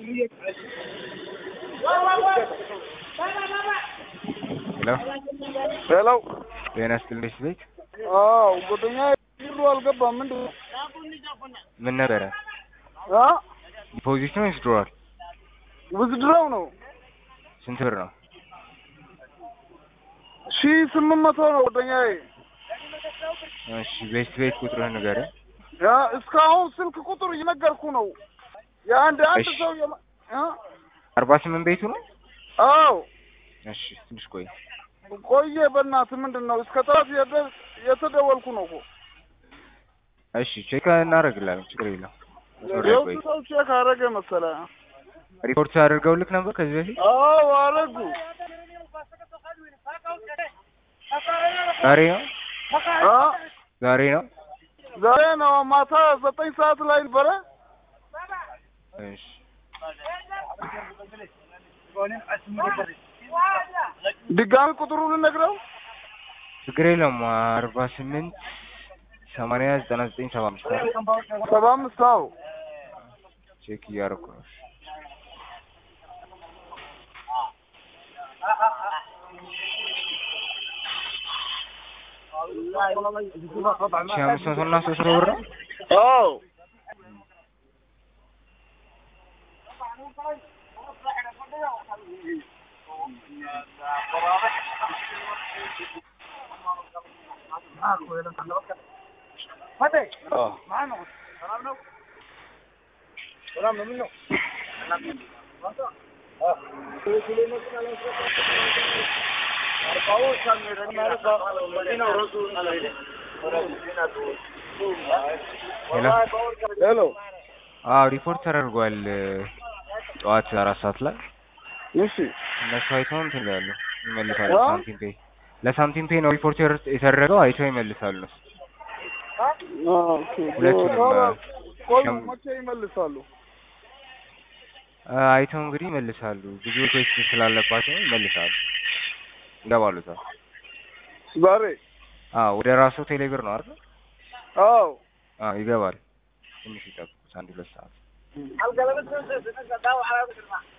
ሄሎ ሄሎ ጤና ይስጥልኝ ቤት አዎ ጓደኛ ብሩ አልገባም ምንድን ነው ምን ነበረ አ ዲፖዚት ነው ወይስ ድሮዋል ውዝድረው ነው ስንት ብር ነው ሺ ስምንት መቶ ነው ጓደኛዬ እሺ ቤት ቤት ቁጥርህን ንገረኝ ያ እስካሁን ስልክ ቁጥር እየነገርኩ ነው የአንድ አንድ እሺ። ሰው የማ- አ አርባ ስምንት ቤቱ ነው አዎ እሺ ትንሽ ቆይ ቆየ በእናትህ ምንድን ነው እስከ ጠዋት የደ- የተደወልኩ ነው እኮ እሺ ቼክ እናደርግላለን ችግር የለም መስመር ላይ ቆይ የውስጥ ሰው ቼክ አደረገ መሰለህ ሪፖርት አድርገውልክ ነበር ከዚህ በፊት አዎ አረጉ ዛሬ ነው አ ዛሬ ነው ዛሬ ነው ማታ ዘጠኝ ሰዓት ላይ ነበረ እሺ ድጋሚ ቁጥሩ ልነግረው ችግር የለም አርባ ስምንት ሰማንያ ዘጠና ዘጠኝ ሰባ አምስት አይደል? ሰባ አምስት አዎ ቼክ እያደረኩ ነው እሺ። ሺህ አምስት መቶ እና ሶስት መቶ ብር ነው አዎ ሄሎ ሄሎ አዎ ሪፖርት ተደርጓል ጠዋት አራት ሰዓት ላይ እሺ እነሱ አይተው እንትን ይላሉ ይመልሳሉ አ? ሳንቲም ፔይ ለሳንቲም ፔይ ነው ሪፖርት የር- የተደረገው አይተው ይመልሳሉ እነሱ ኦኬ ሁለቱንም አ- ቆይ ሸም- መቼ ይመልሳሉ አ፣ አይተው እንግዲህ ይመልሳሉ ብዙ ቴስት ስላለባቸው ይመልሳሉ ይገባሉ እዛ ዛሬ አዎ ወደ ራሱ ቴሌብር ነው አይደል አዎ አዎ ይገባል ትንሽ ይጠብቁት አንድ ሁለት ሰዓት